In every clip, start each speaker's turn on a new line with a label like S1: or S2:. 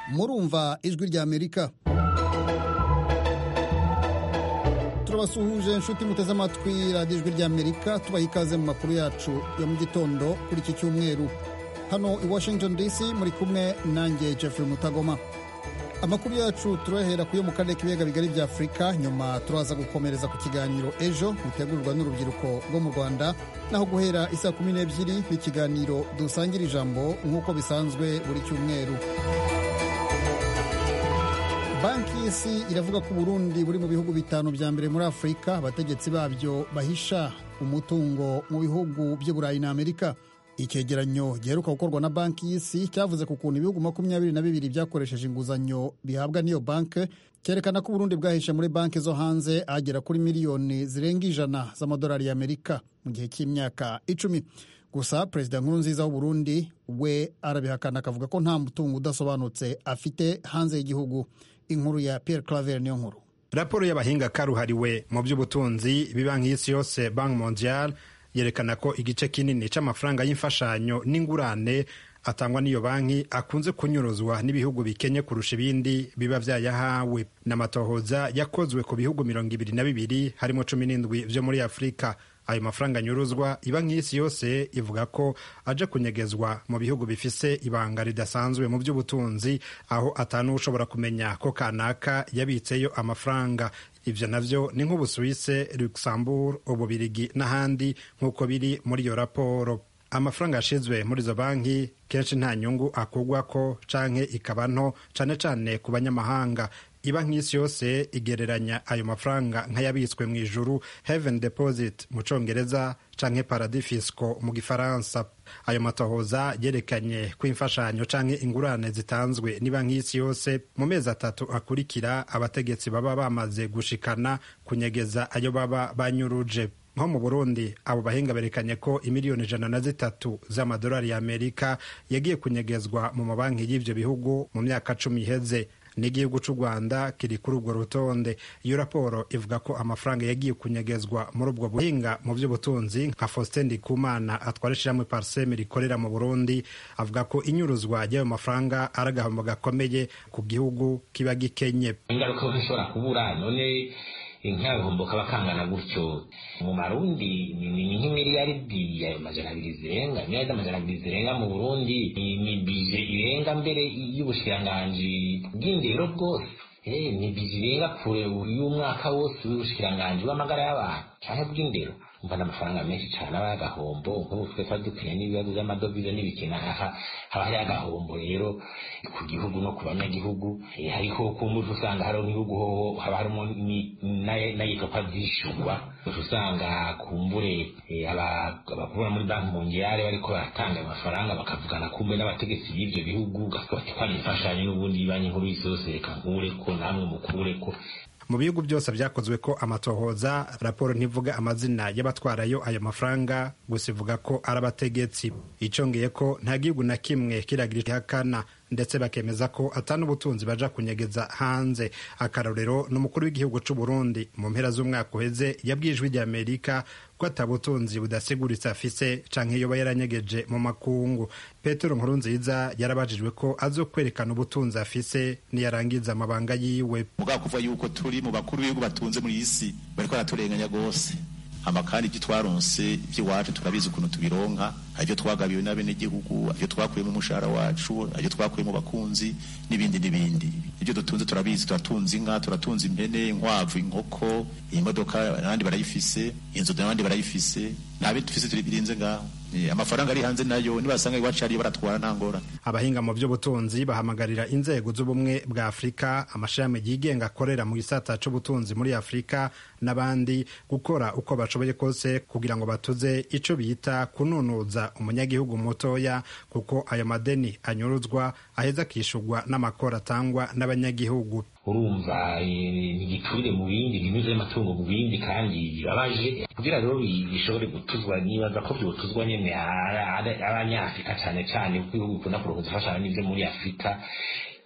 S1: murumva ijwi ry'amerika turabasuhuje inshuti muteze amatwi radiyo ijwi ry'amerika tubaha ikaze mu makuru yacu ya mu gitondo kuri iki cyumweru hano i washington dc muri kumwe nanjye jeffrey mutagoma amakuru yacu turohera ku yo mu karere k'ibiyaga bigari bya afurika nyuma turaza gukomereza ku kiganiro ejo gutegurwa n'urubyiruko rwo mu rwanda naho guhera isaa kumi n'ebyiri n'ikiganiro dusangira ijambo nk'uko bisanzwe buri cyumweru banki y'isi iravuga ko uburundi buri mu bihugu bitanu bya mbere muri afurika abategetsi babyo bahisha umutungo mu bihugu by'i burayi na amerika icyegeranyo giheruka gukorwa na banki y'isi cyavuze ku kuntu ibihugu makumyabiri na bibiri byakoresheje inguzanyo bihabwa n'iyo banki cyerekana ko uburundi bwahishe muri banki zo hanze agera kuri miliyoni zirenga ijana z'amadolari y'amerika mu gihe cy'imyaka icumi gusa perezida nkurunziza w'uburundi we arabihakana akavuga ko nta mutungo udasobanutse afite hanze y'igihugu inkuru ya pierre claver niyo nkuru
S2: raporo y'abahinga karuhariwe mu by'ubutunzi bibanki y'isi yose banki mondiale yerekana ko igice kinini cy'amafaranga y'imfashanyo n'ingurane atangwa n'iyo banki akunze kunyuruzwa n'ibihugu bikenye kurusha ibindi biba byayahawe n'amatohoza yakozwe ku bihugu mirongo ibiri na bibiri harimo cumi n'indwi byo muri afurika ayo mafaranga anyuruzwa banki y'isi yose ivuga ko aje kunyegezwa mu bihugu bifise ibanga ridasanzwe mu by'ubutunzi aho atanushobora kumenya ko kanaka yabitseyo amafaranga ibyo nabyo ni nk'ubusuwise luxembourg ububirigi n'ahandi nk'uko biri muri iyo raporo amafaranga yashyizwe muri izo banki kenshi nta nyungu akugwa ko canke ikaba nto cane cane ku banyamahanga iba nk'isi yose igereranya ayo mafaranga nk'ayabitswe mu ijuru heaven deposit mu congereza canke paradis fisco mu gifaransa ayo matohoza yerekanye ko imfashanyo canke ingurane zitanzwe niba nk'isi yose mu mezi atatu akurikira abategetsi baba bamaze gushikana kunyegeza ayo baba banyuruje nko mu burundi abo bahinga berekanye ko imiliyoni ijana na zitatu z'amadolari y'amerika yagiye kunyegezwa mu mabanki y'ivyo bihugu mu myaka cumi iheze n'igihugu cy'u rwanda kiri kuri urwo rutonde iyo raporo ivuga ko amafaranga yagiye kunyegezwa muri ubwo buhinga mu by'ubutunzi nka faustin ndikumana atwara ishyirahamwe parseme rikorera mu burundi avuga ko inyuruzwa ry'ayo mafaranga ari agahombo gakomeye ku gihugu kiba gikenye
S3: ingaruka ushobora kubura none nk'agahombo kaba kangana gutyo mu marundi ni nk'imiliyaridi amajana abiri zirenga miliyaridi amajana abiri zirenga mu burundi ni bije irenga mbere y'ubushikiranganji bw'indero bwose ni bije irenga kure y'umwaka wose w'ubushikiranganji w'amagara y'abantu cyane bw'indero umva n'amafaranga menshi cyane aba y'agahombo nk'ubu twe tuba dukenya n'ibibazo by'amadovize n'ibikina aha haba hari agahombo rero ku gihugu no ku banyagihugu ariko ku mbuto usanga hari ibihugu hoho haba harimo n'ayitwa byishyurwa usanga kumbure abakorera muri banki mungiyare bariko baratanga amafaranga bakavugana kumbe n'abategetsi b'ibyo bihugu ugasanga twari imfashanyo n'ubundi banki nkuru y'isi yose reka nkureko namwe mukureko
S2: mu bihugu byose byakozwe ko amatohoza raporo ntivuga amazina y'abatwarayo ayo mafaranga gusa ivuga ko ari abategetsi icongeye ko nta gihugu na kimwe kiragira ihakana ndetse bakemeza ko atana ubutunzi baja kunyegeza hanze akarorero n'umukuru w'igihugu c'u Burundi mu mpera z'umwaka uheze yabwijwe rya Amerika ko atabutunzi budasiguritse afise canke yoba yaranyegeje mu makungu Petero Nkurunziza yarabajijwe ko azokwerekana ubutunzi afise niyarangiza amabanga yiwe
S4: mugabo kuva yuko turi mu bakuru b'ibihugu batunze muri isi bariko baraturenganya gose hama kandi ibyo twaronse iby'iwacu turabizi ukuntu tubironka ibyo twagabiwe n'abenegihugu ibyo twakuyemo umushahara wacu ibyo twakuyemo bakunzi n'ibindi n'ibindi ibyo dutunze turabizi turatunze inka turatunze impene inkwavu inkoko imodoka abandi barayifise inzu n'abandi barayifise ntabe dufise turi birenze ngaho amafaranga ari hanze nayo nibasanga iwacu hariyo baratwara nta ngorane
S2: abahinga mu by'ubutunzi bahamagarira inzego z'ubumwe bwa afurika amashami yigenga akorera mu gisata c'ubutunzi muri afurika n'abandi gukora uko bashoboye kose kugira ngo batuze ico bita kununuza umunyagihugu mutoya kuko ayo madeni anyuruzwa aheza akishurwa n'amakoro atangwa n'abanyagihugu
S3: urumva ntigiturire mu bindi binyuze amatungo mu bindi kandi bibabaje kugira rero bishobore gutuzwa nibaza ko byotuzwa nyene abanyafurika cane cane kuko ibihugu bikunda kurongoza imfashanyo n'ivyo muri afurika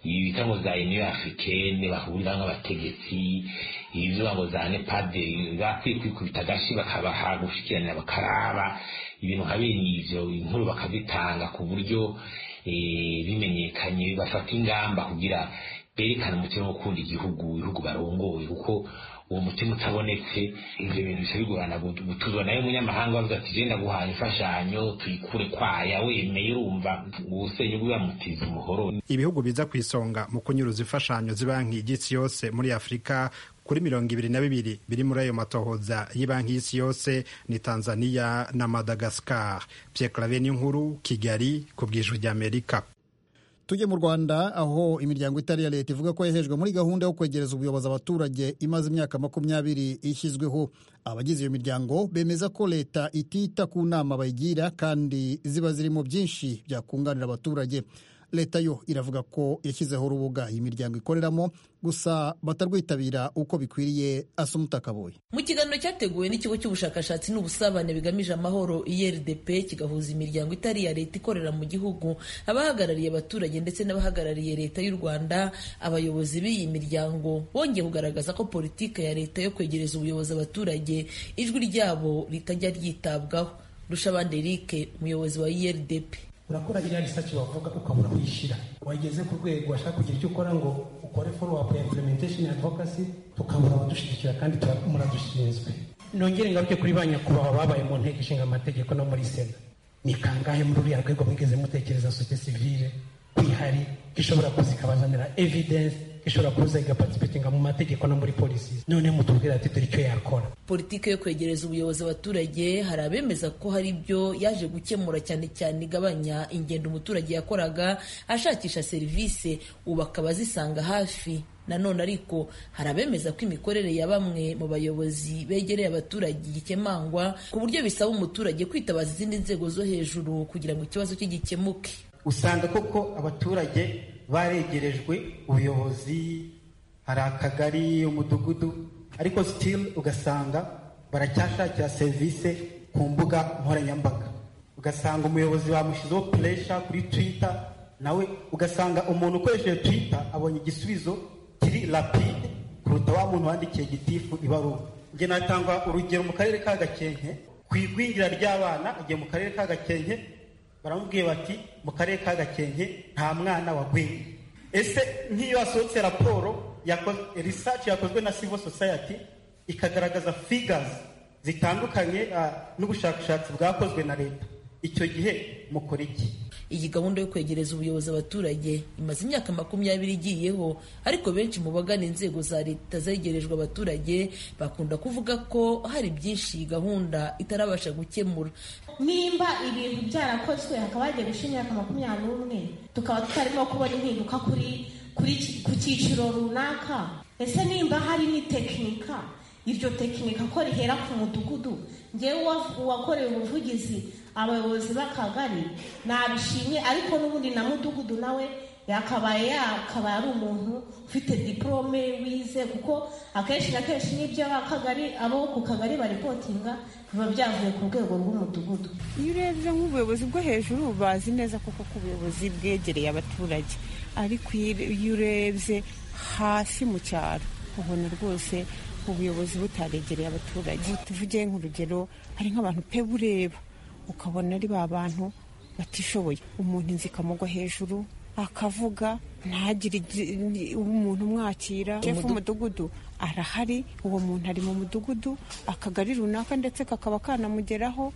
S3: ibita ngo za union africaine bahurira nk'abategetsi ibyo ngo za nepaderi bakwiye kwikubita agashi bakabaha gushikirana bakaraba ibintu nka bene ivyo inkuru bakazitanga ku buryo
S5: bimenyekanye bafata ingamba kugira berekana umutima wo gukunda igihugu ibihugu barongoye kuko uwo mutima utabonetse ibyo bintu bisa bigorana gutuzwa nayo umunyamahanga bavuga ati genda guhaye imfashanyo tuyikure kwaya wemeye urumva ubusenya ubwibamutiza umuhoro
S2: ibihugu biza ku isonga mu kunyuruza imfashanyo z'ibanki y'isi yose muri afurika kuri mirongo ibiri na bibiri biri muri ayo matohoza y'ibanki y'isi yose ni tanzania na madagascar pierre clave nkuru kigali ku bw'ijwi ry'amerika
S1: tujye mu rwanda aho imiryango itari iya leta ivuga ko yahejwe muri gahunda yo kwegereza ubuyobozi abaturage imaze imyaka makumyabiri ishyizweho abagize iyo miryango bemeza ko leta itita ku nama bayigira kandi ziba zirimo byinshi byakunganira abaturage leta yo iravuga ko yashyizeho urubuga iyi miryango ikoreramo gusa batarwitabira uko bikwiriye asumutakaboye
S6: mu kiganiro cyateguwe n'ikigo cy'ubushakashatsi n'ubusabane bigamije amahoro irdp kigahuza imiryango itari iya leta ikorera mu gihugu abahagarariye abaturage ndetse n'abahagarariye leta y'u rwanda abayobozi b'iyi miryango bongeye kugaragaza ko politiki ya leta yo kwegereza ubuyobozi abaturage ijwi ryabo ritajya ryitabwaho rushabande erike umuyobozi wa irdp
S7: urakora iriya risaki wavuga ukabura kwishyira wageze ku rwego washaka kugira icyo ukora ngo ukore follow up ya implementation advocacy tukabura abadushyigikira kandi muradushinzwe nongere ngaruke kuri ba nyakubahwa babaye mu nteko ishinga amategeko no muri sena ni kangahe muri uriya rwego mwigeze mutekereza sosiyete sivile kwihari ko ishobora kuza ikabazanira evidence ishobora kuza igapatisipetinga mu mategeko no muri polisi none mutubwira ati dore icyo yakora
S6: politiki yo kwegereza ubuyobozi abaturage hari abemeza ko hari ibyo yaje gukemura cyane cyane igabanya ingendo umuturage yakoraga ashakisha serivisi ubu akaba azisanga hafi nanone ariko hari abemeza ko imikorere ya bamwe mu bayobozi begereye abaturage igikemangwa ku buryo bisaba umuturage kwitabaza izindi nzego zo hejuru kugira ngo ikibazo cye gikemuke
S8: usanga koko abaturage baregerejwe ubuyobozi hari akagari umudugudu ariko sitiri ugasanga baracyashakira serivisi ku mbuga nkoranyambaga ugasanga umuyobozi bamushyizeho puresha kuri twita nawe ugasanga umuntu ukoresheje twita abonye igisubizo kiri rapide kuruta wa muntu wandikiye gitifu ibaruwa njye natanga urugero mu karere ka gakenke ku igwingira ry'abana igihe mu karere ka gakenke baramubwiye bati mu karere ka gakenke nta mwana wagwinye ese nk'iyo hasohotse raporo research yakozwe na civil society ikagaragaza figures zitandukanye n'ubushakashatsi bwakozwe na leta icyo gihe mukora iki
S6: iyi gahunda yo kwegereza ubuyobozi abaturage imaze imyaka makumyabiri igiyeho ariko benshi mu bagana inzego za leta zegerejwe abaturage bakunda kuvuga ko hari byinshi iyi gahunda itarabasha gukemura
S9: nimba ibintu byarakozwe hakaba hagiye gushyira imyaka makumyabiri n'umwe tukaba tutarimo kubona impinduka kuri ku cyiciro runaka ese nimba hari n'itekinika iryo tekinika ko rihera ku mudugudu ngewe uwakoreye ubuvugizi abayobozi b'akagari nabishimye ariko n'ubundi na mudugudu nawe yakabaye yakabaye ari umuntu ufite diporome wize kuko akenshi na kenshi n'ibyo akagari abo ku kagari baripotinga biba byavuye ku rwego rw'umudugudu
S10: iyo urebye nk'ubuyobozi bwo hejuru bazi neza koko ko ubuyobozi bwegereye abaturage ariko iyo urebye hasi mu cyaro ubona rwose ubuyobozi butaregereye abaturage tuvuge nk'urugero hari nk'abantu pe bureba ukabona ari ba bantu batishoboye umuntu inzu ikamugwa hejuru akavuga ntagire umuntu umwakira shefu umudugudu arahari uwo muntu ari mu mudugudu akagari runaka ndetse kakaba kanamugeraho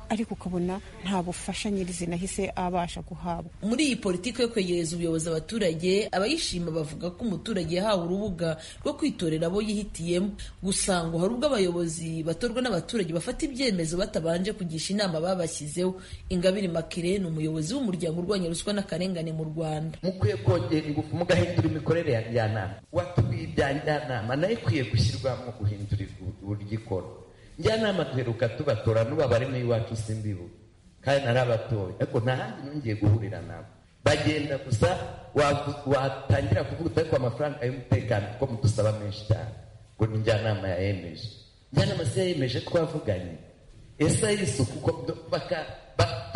S10: ariko ukabona nta bufasha nyirizina ahise abasha guhabwa
S6: muri iyi politiki yo kwegereza ubuyobozi abaturage abayishima bavuga ko umuturage yahawe urubuga rwo kwitorera abo yihitiyemo gusa ngo hari ubwo abayobozi batorwa n'abaturage bafata ibyemezo batabanje kugisha inama babashyizeho ingabire makire ni umuyobozi w'umuryango urwanya ruswa n'akarengane mu rwanda
S11: mukwiye kongera ingufu mugahindura imikorere ya njyanama watubwiye ibya njyanama nayo ikwiye gushyirwa mu guhindura uburyo ikora njyanama duheruka tubatora nuba bari n'iwacu simbibu kandi narabatoye ariko nta handi nongeye guhurira nabo bagenda gusa watangira kuvuga utari amafaranga y'umutekano kuko mudusaba menshi cyane ngo ni njyanama yayemeje njyanama si yayemeje twavuganye ese ay'isuku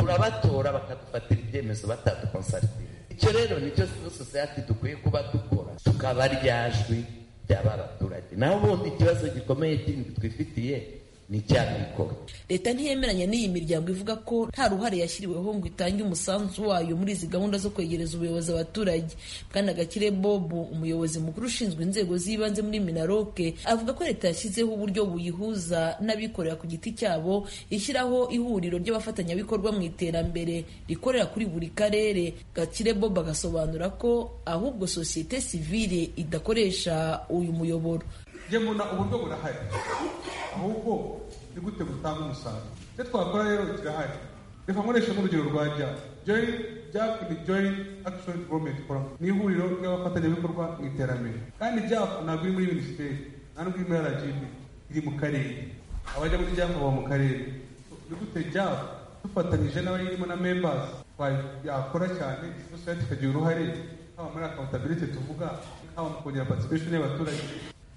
S11: turabatora bakadufatira ibyemezo batadukonsaritinga icyo rero nicyo sosiyete dukwiye kuba dukora tukaba ryajwi byaba abaturage naho ubundi ikibazo gikomeye twifitiye ni icyabikora
S6: leta ntiyemeranya n'iyi miryango ivuga ko nta ruhare yashyiriweho ngo itange umusanzu wayo muri izi gahunda zo kwegereza ubuyobozi abaturage bwana gakire bob umuyobozi mukuru ushinzwe inzego z'ibanze muri minaroke avuga ko leta yashyizeho uburyo buyihuza n'abikorera ku giti cyabo ishyiraho ihuriro ry'abafatanyabikorwa mu iterambere rikorera kuri buri karere gakire bob agasobanura ko ahubwo sosiyete sivile idakoresha uyu muyoboro
S12: njye mbona uburyo burahari ahubwo ni gute butanga umusaruro icyo twakora rero kirahari reka nkoreshe nk'urugero rwa jyayi jyayi japu ni jyayi akishoni goromenti foramu ni ihuriro ry'abafatanyabikorwa mu iterambere kandi japu ntabwo iri muri minisiteri nta n'ubwo iri muri arajibi iri mu karere abajya muri japu baba mu karere ni gute japu dufatanyije n'abayirimo na membazi yakora cyane sosiyete ikagira uruhare haba muri akawuntabiriti tuvuga haba mu kongera patisipesheni y'abaturage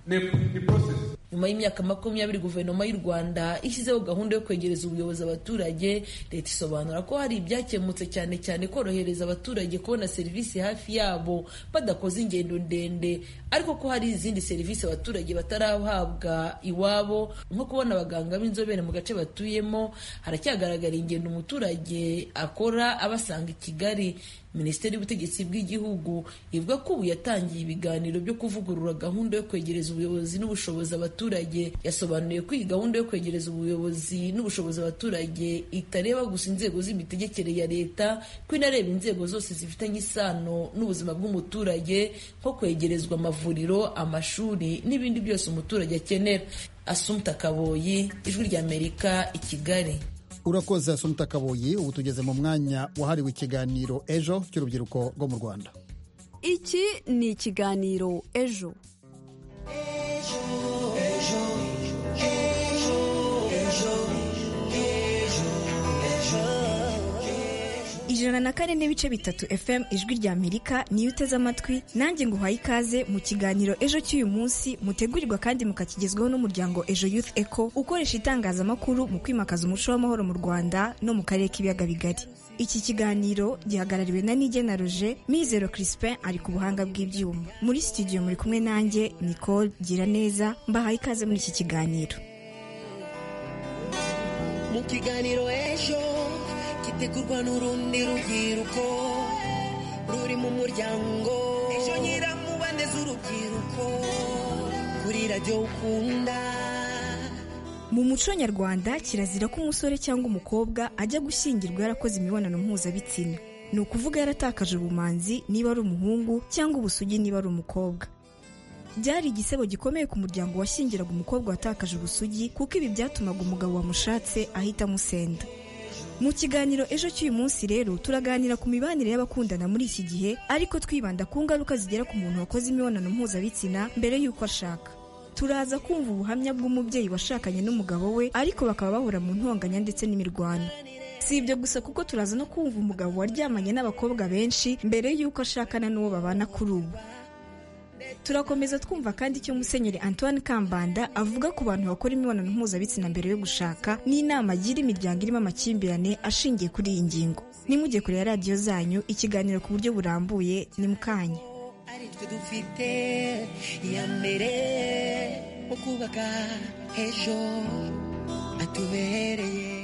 S12: ni ni porosesi
S6: nyuma y'imyaka makumyabiri guverinoma y'u rwanda ishyizeho gahunda yo kwegereza ubuyobozi abaturage leta isobanura ko hari ibyakemutse cyane cyane korohereza abaturage kubona serivisi hafi yabo badakoze ingendo ndende ariko ko hari izindi serivisi abaturage batarahabwa iwabo nko kubona abaganga b'inzobere mu gace batuyemo haracyagaragara ingendo umuturage akora abasanga i kigali minisiteri y'ubutegetsi bw'igihugu ivuga ko ubu yatangiye ibiganiro byo kuvugurura gahunda yo kwegereza ubuyobozi n'ubushobozi abaturage yasobanuye ko iyi gahunda yo kwegereza ubuyobozi n'ubushobozi abaturage itareba gusa inzego z'imitegekere ya leta ko inareba inzego zose zifitanye isano n'ubuzima bw'umuturage nko kwegerezwa amavuriro amashuri n'ibindi byose umuturage akenera asumta kaboyi ijwi ry'amerika i kigali
S1: urakoze asumta kaboyi ubu tugeze mu mwanya wahariwe ikiganiro ejo cy'urubyiruko rwo mu rwanda
S13: iki ni ikiganiro ejo
S14: ijana na kane n'ibice bitatu fm ijwi rya amerika niyo uteze amatwi nanjye nguhaye ikaze mu kiganiro ejo cy'uyu munsi mutegurirwa kandi mukakigezwaho n'umuryango ejo youth eco ukoresha itangazamakuru mu kwimakaza umuco w'amahoro mu rwanda no mu karere k'ibiyaga bigari iki kiganiro gihagarariwe na nigena roje mizero crispin ari ku buhanga bw'ibyuma muri studio muri kumwe nanjye nicole gira neza mbahaye ikaze muri iki kiganiro
S15: mu kiganiro ejo gitegurwa n'urundi rubyiruko ruri mu muryango ejo nyiramubande z'urubyiruko kuri radiyo ukunda
S14: mu muco nyarwanda kirazira ko umusore cyangwa umukobwa ajya gushyingirwa yarakoze imibonano mpuzabitsina ni ukuvuga yaratakaje ubumanzi niba ari umuhungu cyangwa ubusugi niba ari umukobwa byari igisebo gikomeye ku muryango washyingiraga umukobwa watakaje ubusugi kuko ibi byatumaga umugabo wamushatse ahita amusenda mu kiganiro ejo cy'uyu munsi rero turaganira ku mibanire y'abakundana muri iki gihe ariko twibanda ku ngaruka zigera ku muntu wakoze imibonano mpuzabitsina mbere y'uko ashaka turaza kumva ubuhamya bw'umubyeyi washakanye n'umugabo we ariko bakaba bahura mu ntonganya ndetse n'imirwano si ibyo gusa kuko turaza no kumva umugabo waryamanye n'abakobwa benshi mbere y'uko ashakana n'uwo babana kuri ubu turakomeza twumva kandi icyo musenyeri antoine kambanda avuga ku bantu bakora imibonano mpuzabitsina mbere yo gushaka n'inama agira imiryango irimo amakimbirane ashingiye kuri iyi ngingo nimujye kureba radiyo zanyu ikiganiro ku buryo burambuye ni mukanya
S15: aritwe dufite iya mbere mu kubaka ejo hatubereye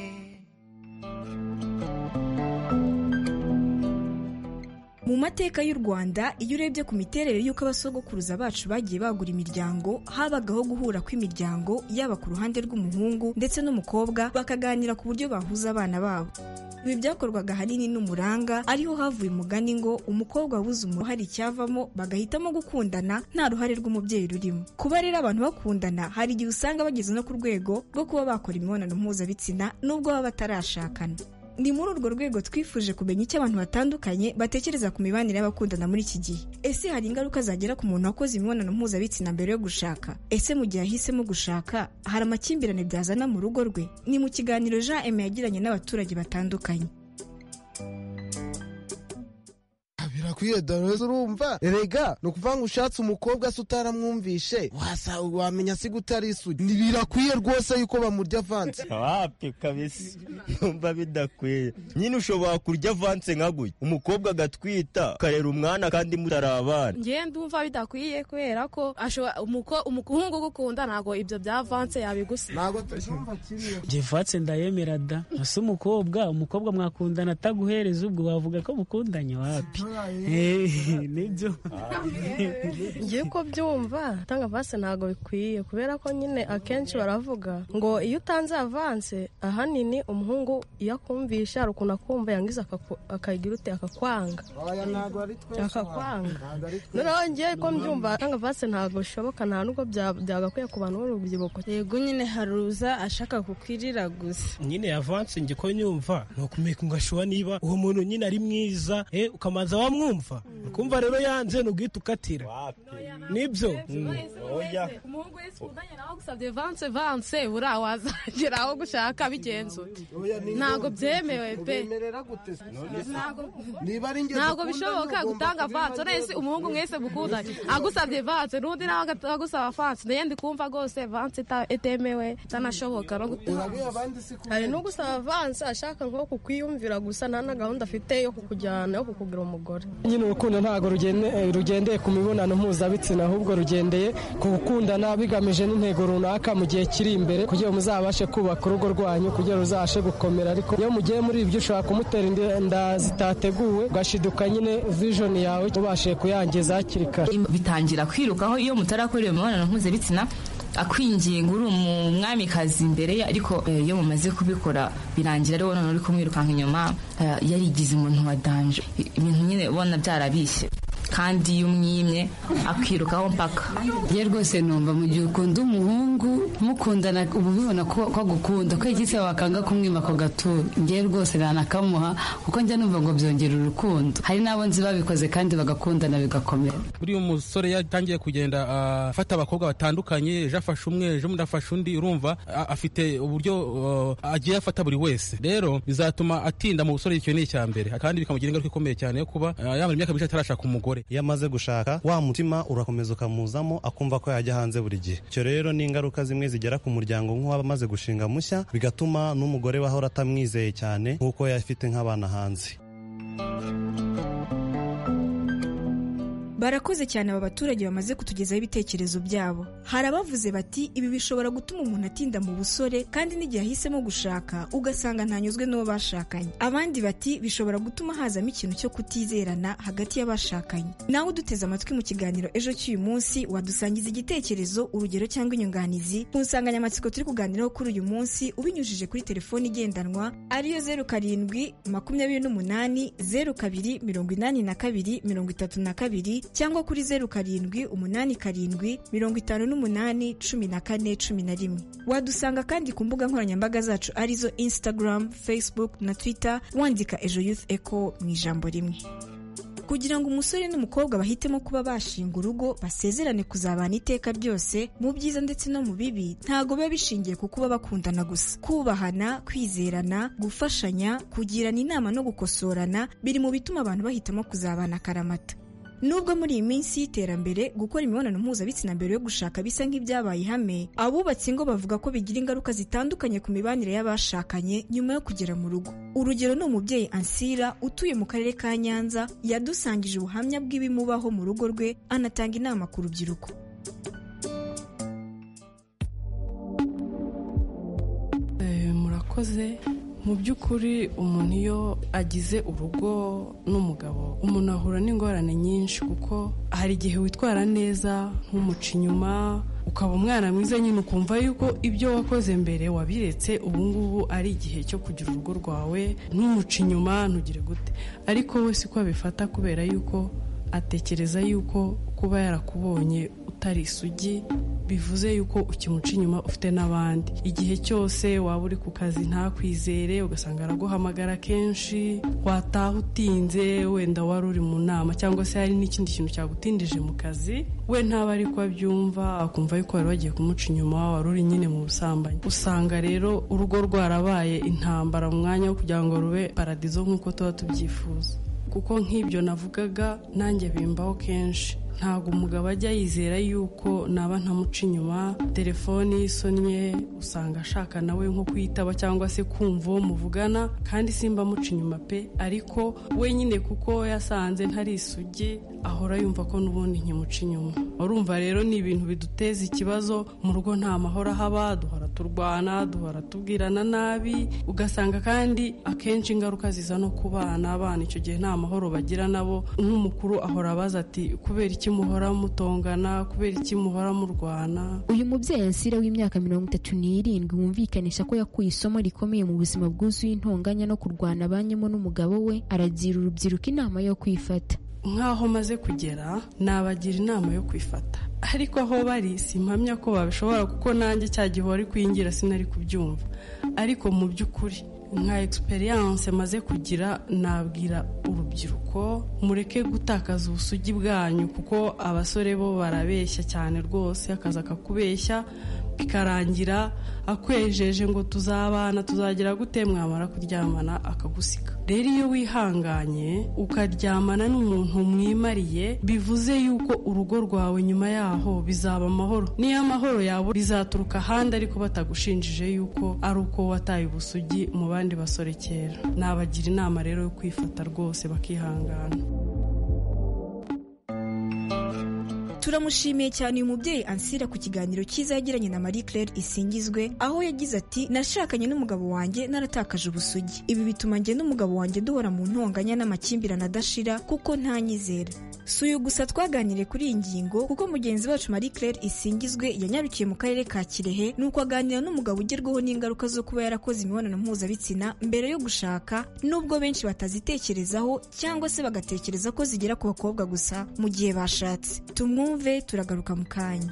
S14: mu mateka y'u rwanda iyo urebye ku miterere y'uko abasogokuruza bacu bagiye bagura imiryango habagaho guhura kw'imiryango yaba ku ruhande rw'umuhungu ndetse n'umukobwa bakaganira ku buryo bahuza abana babo ibi byakorwaga ahanini n'umuranga ariho havuye umugani ngo umukobwa wabuze umuruhare icyavamo bagahitamo gukundana nta ruhare rw'umubyeyi rurimo kuba rero abantu bakundana hari igihe usanga bageze no ku rwego rwo kuba bakora imibonano mpuzabitsina n'ubwo baba batarashakana ni muri urwo rwego twifuje kumenya icyo abantu batandukanye batekereza ku mibanire y'abakundana muri iki gihe ese hari ingaruka zagera ku muntu wakoze imibonano mpuzabitsina mbere yo gushaka ese mu gihe ahisemo gushaka hari amakimbirane byazana mu rugo rwe ni mu kiganiro jean eme yagiranye n'abaturage batandukanye
S16: ukwiye darose urumva erega ni ukuvuga ngo ushatse umukobwa se utaramwumvishe wasa wamenya se gutari isugi ntibirakwiye rwose yuko bamurya avanse
S17: wapi kabisa yumva bidakwiye nyine ushobora kurya avanse nka gutya umukobwa agatwita ukarera umwana kandi mutari abana
S18: ngewe ndumva bidakwiye kubera ko ashobora umuko- umuhungu ugukunda ntabwo ibyo bya vanse yabigusa
S19: jevatse ndayemera da ese umukobwa umukobwa mwakundana ataguhereza ubwo wavuga ko mukundanye wapi Eh, nibyo
S20: ngiye uko byumva gutanga avanse ntabwo bikwiye kubera ko nyine akenshi baravuga ngo iyo utanze avanse ahanini umuhungu iyo akumvisha hari ukuntu akumva yangiza akaku- akagira ute akakwanga akakwanga noneho ngewe ko mbyumva gutanga avanse ntabwo bishoboka nta nubwo bya- byagakwiye ku bantu b'urubyiruko yego nyine haruza ashaka kukwirira gusa
S21: nyine avanse njye ko nyumva ni ukumenya ngashuwa niba uwo muntu nyine ari mwiza eh, ukamanza wamwumva ukumva rero yanze nuguhita ukatira nibyo
S18: umuhungu wese ukundanye nawe agusabye vanse vanse buriya wazagera aho gushaka bigenze ute ntabwo byemewe pe
S16: niba ari njye
S18: ntabwo
S16: dukundana,
S18: bishoboka
S16: ugomba
S18: gutanga
S16: kubiba
S18: vanse urese umuhungu mwese mukundanye agusabye vanse n'undi nawe agusaba vanse nayo ndi kumva rwose vanse ita- itemewe itanashoboka no gutanga
S20: hari n'ugusaba avanse ashaka nko kukwiyumvira gusa nta na gahunda afite yo kukujyana yo kukugira umugore
S22: nyine urukundo ntabwo rugende- eh, rugendeye ku mibonano mpuzabitsina ahubwo rugendeye ku gukundana bigamije n'intego runaka mu gihe kiri imbere kugira ngo muzabashe kubaka urugo rwanyu kugira ngo ruzabashe gukomera ariko iyo mugiye muri ibyo ushobora kumutera inda- inda zitateguwe ugashiduka nyine vision yawe ubashije kuyangiza hakiri kare
S23: bitangira kwirukaho iyo mutarakorewe imibonano mpuzabitsina akwinginga uri umwamikazi imbere ye ariko eh, iyo mumaze kubikora birangira ari wowe noneho uri kumwirukanka inyuma eh, yarigize umuntu wa danje ibintu nyine ubona byarabishye kandi iyo umwimye akirukaho mpaka
S24: ye rwose numva mu gihe ukunda umuhungu mukundana uba ubibona ko ko agukunda ko yagize wakanga kumwima ako gatuza ngewe rwose nakamuha kuko njya numva ngo byongera urukundo hari n'abo nzi babikoze kandi bagakundana bigakomera
S25: buriya umusore yatangiye kugenda ah, afata abakobwa batandukanye ejo afashe umwe ejo undi afashe undi urumva ah, afite uburyo ah, agiye afata buri wese rero bizatuma atinda mu busore icyo ni icya mbere kandi bikamugira ingaruka ikomeye cyane yo kuba ah, yamara imyaka myinshi atarashaka umugore
S26: iyo amaze gushaka wa mutima urakomeza ukamuzamo akumva ko yajya hanze buri gihe icyo rero ni ingaruka zimwe zigera ku muryango nk'uwaba amaze gushinga mushya bigatuma n'umugore we ahora atamwizeye cyane nk'uko yafite nk'abana hanze
S14: barakoze cyane aba baturage bamaze kutugezaho ibitekerezo byabo hari abavuze bati ibi bishobora gutuma umuntu atinda mu busore kandi n'igihe ahisemo gushaka ugasanga ntanyuzwe n'uwo bashakanye abandi bati bishobora gutuma hazamo ikintu cyo kutizerana hagati y'abashakanye nawe uduteze amatwi mu kiganiro ejo cy'uyu munsi wadusangiza igitekerezo urugero cyangwa inyunganizi ku nsanganyamatsiko turi kuganiraho kuri uyu munsi ubinyujije kuri telefone igendanwa ariyo zeru karindwi makumyabiri n'umunani zeru kabiri mirongo inani na kabiri mirongo itatu na kabiri cyangwa kuri zeru karindwi umunani karindwi mirongo itanu n'umunani cumi na kane cumi na rimwe wadusanga kandi ku mbuga nkoranyambaga zacu arizo instagram facebook na twitter wandika ejo youth echo mu ijambo rimwe kugira ngo umusore n'umukobwa bahitemo kuba bashinga urugo basezerane kuzabana iteka ryose mu byiza ndetse no mu bibi ntago biba bishingiye ku kuba bakundana gusa kubahana kwizerana gufashanya kugirana inama no gukosorana biri mu bituma abantu bahitamo kuzabana akaramata Nubwo muri iyi minsi y'iterambere gukora imibonano mpuzabitsina mbere yo gushaka bisa nk'ibyabaye ihame, abubatse ingo bavuga ko bigira ingaruka zitandukanye ku mibanire y'abashakanye nyuma yo kugera mu rugo. Urugero ni umubyeyi Ansira utuye mu karere ka Nyanza yadusangije ubuhamya bw'ibimubaho mu rugo rwe anatanga inama ku rubyiruko.
S27: Eh, murakoze mu by'ukuri umuntu iyo agize urugo n'umugabo umuntu ahura n'ingorane nyinshi kuko hari igihe witwara neza nk'umuca inyuma ukaba umwana mwiza nyine ukumva yuko ibyo wakoze mbere wabiretse ubu ngubu ari igihe cyo kugira urugo rwawe ntumuca inyuma ntugire gute ariko we siko abifata kubera yuko atekereza yuko kuba yarakubonye utari isugi bivuze yuko ukimuca inyuma ufite n'abandi igihe cyose waba uri ku kazi ntakwizere ugasanga araguhamagara kenshi wataha utinze wenda wari uri mu nama cyangwa se hari n'ikindi kintu cyagutindije mu kazi we ntaba ari ko abyumva akumva yuko wari wagiye kumuca inyuma wari uri nyine mu busambanyi usanga rero urugo rwarabaye intambara mu mwanya wo kugira ngo rube paradizo nk'uko tuba tubyifuza kuko nk'ibyo navugaga nanjye bimbaho kenshi ntabwo umugabo ajya yizera yuko naba ntamuca inyuma telefoni y'isonnye usanga ashaka nawe nko kuyitaba cyangwa se kumva uwo muvugana kandi simba amuca inyuma pe ariko wenyine kuko yasanze ntari isugi ahora yumva ko n'ubundi nkimuca inyuma urumva rero ni ibintu biduteza ikibazo mu rugo nta mahoro haba duhora turwana duhora tubwirana nabi ugasanga kandi akenshi ingaruka ziza no ku bana abana icyo gihe nta mahoro bagira nabo nk'umukuru ahora abaza ati kubera iki muhora mutongana kubera iki muhora murwana
S2: uyu mubyeyi ansira w'imyaka mirongo itatu n'irindwi wumvikanisha ko yakuye isomo rikomeye mu buzima bwuzuye intonganya no kurwana abanyemo n'umugabo we aragira urubyiruko inama yo kwifata
S27: nk'aho maze kugera nabagira inama yo kwifata ariko aho bari simpamya ko babishobora kuko nanjye cya gihe wari kwingira sinari kubyumva ariko mu by'ukuri nka egisperiyanse maze kugira nabwira urubyiruko mureke gutakaza ubusugi bwanyu kuko abasore bo barabeshya cyane rwose akazi kakubeshya bikarangira akwejeje ngo tuzabana tuzagira gute mwamara kuryamana akagusiga rero iyo wihanganye ukaryamana n'umuntu mwimariye bivuze yuko urugo rwawe nyuma yaho bizaba amahoro niyo amahoro yawe bizaturuka ahandi ariko batagushinjije yuko ari uko wataye ubusugi mu bandi basore kera nabagira inama rero yo kwifata rwose bakihangana
S14: turamushimiye cyane uyu mubyeyi ansira ku kiganiro cyiza yagiranye na marie claire isingizwe aho yagize ati nashakanye n'umugabo wanjye naratakaje ubusugi ibi bituma njye n'umugabo wanjye duhora mu ntonganya n'amakimbirane adashira kuko ntanyizera si uyu gusa twaganiriye kuri iyi ngingo kuko mugenzi wacu marie claire isingizwe yanyarukiye mu karere ka kirehe nuko aganira n'umugabo ugerwaho n'ingaruka zo kuba yarakoze imibonano mpuzabitsina mbere yo gushaka nubwo benshi batazitekerezaho cyangwa se bagatekereza ko zigera ku bakobwa gusa mu gihe bashatse tumwumve tumwumve turagaruka mu kanya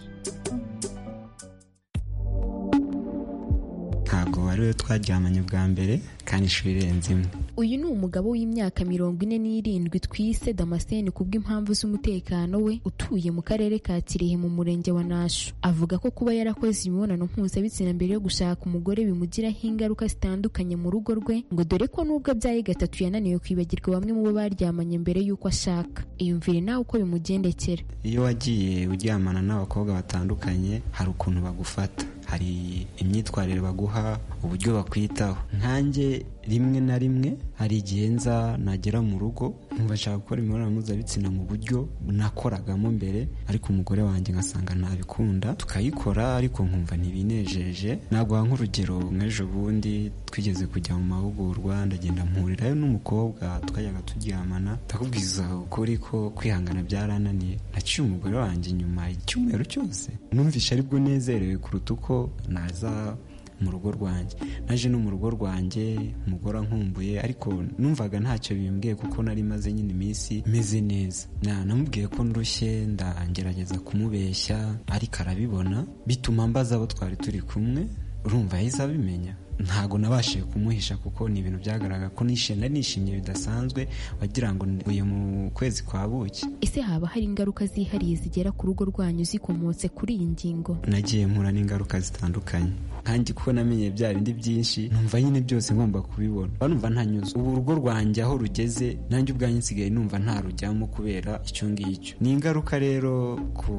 S5: ntabwo wari we twaryamanye bwa mbere kandi inshuro irenze imwe
S2: uyu ni umugabo w'imyaka mirongo ine n'irindwi twise damascene kubw'impamvu z'umutekano we utuye mu karere ka kirehe mu murenge wa nashu avuga ko kuba yarakoze imibonano mpuzabitsina mbere yo gushaka umugore bimugiraho ingaruka zitandukanye mu rugo rwe ngo dore ko n'ubwo abyaye gatatu yananiwe kwibagirwa bamwe mu bo baryamanye mbere y'uko ashaka iyumvire nawe uko bimugendekera
S5: iyo wagiye uryamana n'abakobwa batandukanye hari ukuntu bagufata hari imyitwarire baguha uburyo bakwitaho nkanjye rimwe na rimwe hari igihe nza nagera mu rugo nshaka gukora imibonano mpuzabitsina mu buryo nakoragamo mbere ariko umugore wanjye ngasanga ntabikunda tukayikora ariko nkumva ntibinejeje naguha nk'urugero nk'ejo bundi twigeze kujya mu mahugurwa ndagenda mpurirayo n'umukobwa tukajyaga turyamana ndakubwiza ukuri ko kwihangana byarananiye naciye umugore wanjye inyuma icyumweru cyose numvishe aribwo nezerewe kuruta uko naza mu rugo rwanjye naje no mu rugo rwanjye umugore ankumbuye ariko numvaga ntacyo bimbwiye kuko nari maze nyine iminsi meze neza namubwiye ko ndushye ndagerageza kumubeshya ariko arabibona bituma mbaza abo twari turi kumwe urumva yahise abimenya ntabwo nabashije kumuhisha kuko ni ibintu byagaragara ko nishimye nishimye bidasanzwe wagira ngo uyu mu kwezi kwa buki
S2: ese haba hari ingaruka zihariye zigera ku rugo rwanyu zikomotse kuri iyi ngingo
S5: nagiye mpura n'ingaruka zitandukanye nkanjye kuko namenye bya bindi byinshi numva nyine byose ngomba kubibona numva ntanyuze ubu urugo rwanjye aho rugeze nanjye ubwanjye nsigaye numva ntarujyamo kubera icyo ngicyo ni ingaruka rero ku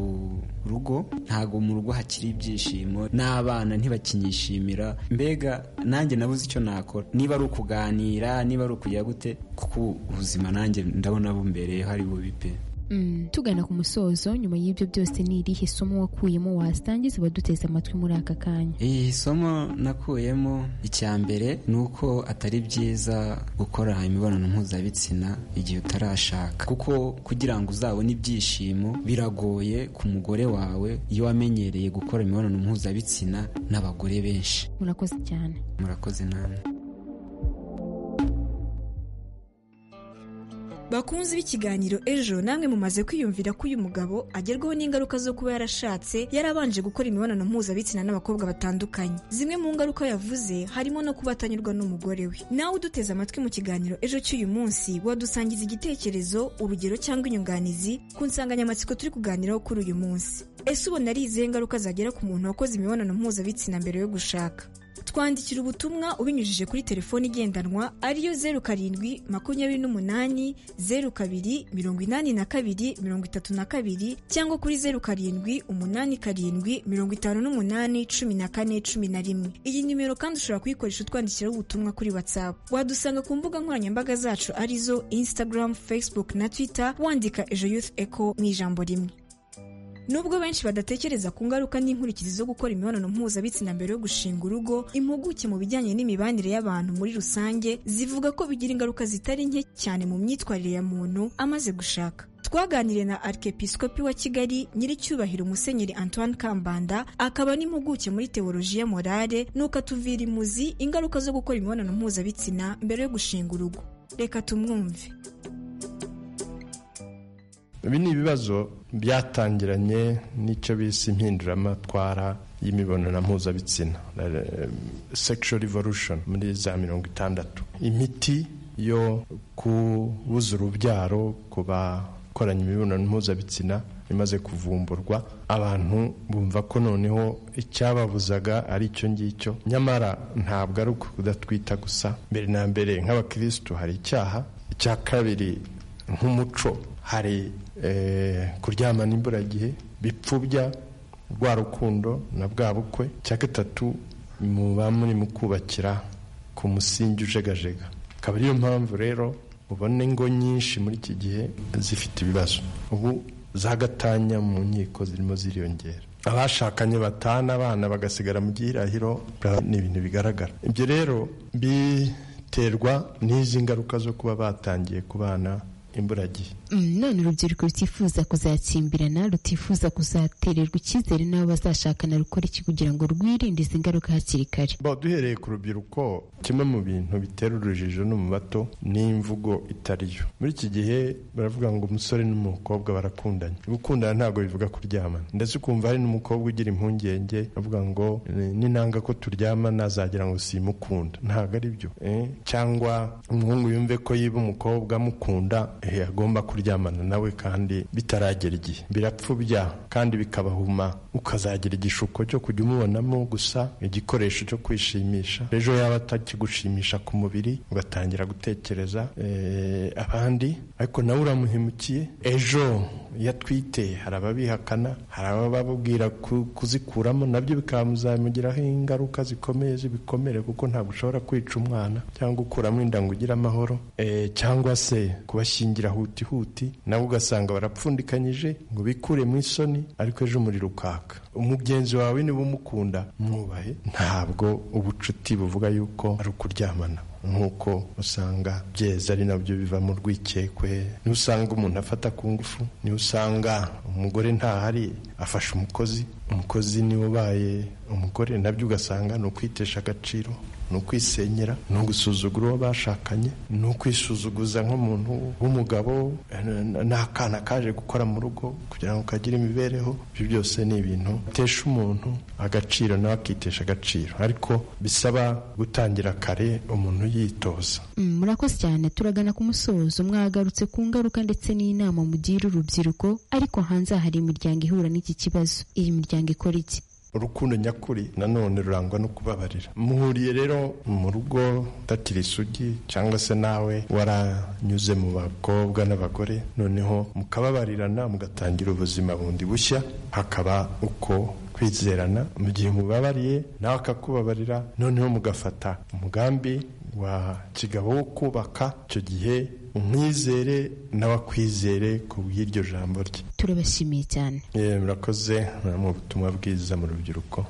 S5: rugo ntabwo mu rugo hakiri ibyishimo n'abana ntibakinyishimira mbega nanjye nabuze icyo nakora niba ari ukuganira niba ari ukujya gute kuko ubuzima nanjye ndabona bumbere hari bubi pe
S2: tugana ku musozo nyuma y'ibyo byose ni irihe somo wakuyemo wasangiza abaduteze amatwi muri aka kanya
S5: iri somo nakuyemo icya mbere ni uko atari byiza gukora imibonano mpuzabitsina igihe utarashaka kuko kugira ngo uzabone ibyishimo biragoye ku mugore wawe iyo wamenyereye gukora imibonano mpuzabitsina n'abagore benshi
S2: murakoze cyane
S5: murakoze namwe
S14: bakunze b'ikiganiro ejo namwe mumaze kwiyumvira ko uyu mugabo agerwaho n'ingaruka zo kuba yarashatse yarabanje gukora imibonano mpuzabitsina n'abakobwa batandukanye zimwe mu ngaruka yavuze harimo no kuba atanyurwa n'umugore we nawe uduteze amatwi mu kiganiro ejo cy'uyu munsi wadusangiza igitekerezo urugero cyangwa inyunganizi ku nsanganyamatsiko turi kuganiraho kuri uyu munsi ese ubona ari izihe ngaruka zagera ku muntu wakoze imibonano mpuzabitsina mbere yo gushaka twandikira ubutumwa ubinyujije kuri telefoni igendanwa ariyo zeru karindwi makumyabiri n'umunani zeru kabiri mirongo inani na kabiri mirongo itatu na kabiri cyangwa kuri zeru karindwi umunani karindwi mirongo itanu n'umunani cumi na kane cumi na rimwe iyi nimero kandi ushobora kuyikoresha utwandikiraho ubutumwa kuri whatsapp wadusanga ku mbuga nkoranyambaga zacu arizo instagram facebook na twitter wandika ejo youth echo mu ijambo rimwe Nubwo benshi badatekereza ku ngaruka n'inkurikizi zo gukora imibonano mpuzabitsina mbere yo gushinga urugo, impuguke mu bijyanye n'imibanire y'abantu muri rusange zivuga ko bigira ingaruka zitari nke cyane mu myitwarire ya muntu amaze gushaka. twaganiriye na arikepisikopi wa kigali nyiricyubahiro musenyeri antoine kambanda akaba n'impuguke muri teoloji ya morale nuko atuvira imuzi ingaruka zo gukora imibonano mpuzabitsina mbere yo gushinga urugo reka tumwumve
S28: ibi ni ibibazo byatangiranye n'icyo bise impinduramatwara y'imibonano mpuzabitsina sexual revolution muri za mirongo itandatu imiti yo kubuza urubyaro ku bakoranye imibonano mpuzabitsina imaze kuvumburwa abantu bumva ko noneho icyababuzaga ari icyo ngicyo nyamara ntabwo ari ukudatwita gusa mbere na mbere nk'abakirisitu hari icyaha icya kabiri nk'umuco hari kuryama n'imburagihe bipfubya rwa rukundo na bwa bukwe cya gatatu muba muri mu kubakira ku musingi ujegajega akaba ariyo mpamvu rero ubona ingo nyinshi muri iki gihe zifite ibibazo ubu zagatanya mu nkiko zirimo ziriyongera abashakanye batana abana bagasigara mu gihirahiro ni ibintu bigaragara ibyo rero biterwa n'izi ngaruka zo kuba batangiye kubana imburagihe
S2: none urubyiruko rutifuza kuzakimbirana rutifuza kuzatererwa icyizere n'abo bazashakana rukora iki kugira ngo rwirinde izi ngaruka hakiri kare
S28: duhereye ku rubyiruko kimwe mu bintu bitera urujijo no mu bato ni imvugo itari yo muri iki gihe baravuga ngo umusore n'umukobwa barakundanye gukundana ntabwo bivuga kuryamana ndetse ukumva hari n'umukobwa ugira impungenge avuga ngo n'intanga ko turyamana azagira ngo simukunda ntabwo ari byo cyangwa umuhungu yumve ko yiba umukobwa amukunda agomba kuryamana nawe kandi bitaragera igihe birapfubya kandi bikabahuma ukazagira igishuko cyo kujya umubonamo gusa igikoresho cyo kwishimisha ejo yaba atakigushimisha ku mubiri ugatangira gutekereza abandi ariko nawe uramuhemukiye ejo iyo atwite hari ababihakana hari abababwira kuzikuramo nabyo bikamuzamugiraho ingaruka zikomeye zibikomere kuko ntabwo ushobora kwica umwana cyangwa ukuramo inda ngo ugire amahoro cyangwa se kubashyingira huti huti nabo ugasanga barapfundikanyije ngo bikure mu isoni ariko ejo umuriro ukaka umugenzi wawe niba umukunda mwubahe ntabwo ubucuti buvuga yuko ari ukuryamana nk'uko usanga byeza ari nabyo biva mu rwikekwe niba usanga umuntu afata ku ngufu niba usanga umugore ntahari afashe umukozi umukozi niwe ubaye umugore nabyo ugasanga ni ukwitesha agaciro ni ukwisenyera ni ugusuzugura uwo bashakanye ni ukwisuzuguza nk'umuntu w'umugabo n'akana kaje gukora mu rugo kugira ngo kagire imibereho ibyo byose ni ibintu bitesha umuntu agaciro nawe akitesha agaciro ariko bisaba gutangira kare umuntu yitoza
S2: murakoze cyane turagana ku musozo mwagarutse ku ngaruka ndetse n'inama mugira urubyiruko ariko hanze hari imiryango ihura n'iki kibazo iyi miryango ikora iki
S28: urukundo nyakuri nanone rurangwa no kubabarira muhuriye rero mu rugo utakiri isugi cyangwa se nawe waranyuze mu bakobwa n'abagore noneho mukababarirana mugatangira ubuzima bundi bushya hakaba uko kwizerana mu gihe mubabariye nawe akakubabarira noneho mugafata umugambi wa kigabo wo kubaka icyo gihe umwizere nawe akwizere ku bw'iryo jambo rye
S2: turabashimiye cyane
S28: murakoze mu butumwa bwiza mu rubyiruko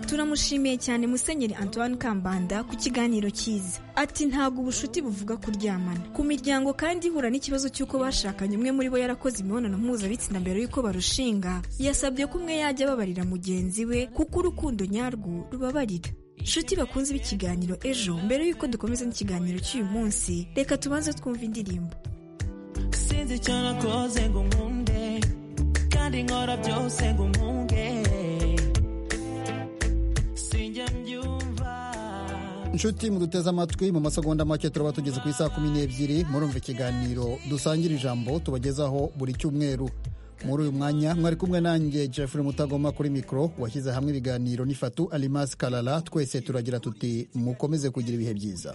S14: turamushimiye cyane musenyeri antoine kambanda ku kiganiro cyiza ati ntabwo ubucuti buvuga kuryamana ku miryango kandi ihura n'ikibazo cy'uko bashakanye umwe muri bo yarakoze imibonano mpuzabitsina mbere y'uko barushinga yasabye ko umwe yajya ababarira mugenzi we kuko urukundo nyarwo rubabarira nshuti bakunze ikiganiro ejo mbere y'uko dukomeza n'ikiganiro cy'uyu munsi reka tubanze twumve indirimbo
S7: sinzi icyo nakoze ngo nkunde kandi nkora byose ngo nkunge sinjya mbyumva
S1: inshuti muduteze amatwi mu masegonda make turaba tugeze ku isaha kumi n'ebyiri murumva ikiganiro dusangira ijambo tubagezaho buri cyumweru muri uyu mwanya mwari kumwe nanjye jeffrey mutagoma kuri mikoro washyize hamwe ibiganiro n'ifatu alimasi karara twese turagira tuti mukomeze kugira ibihe byiza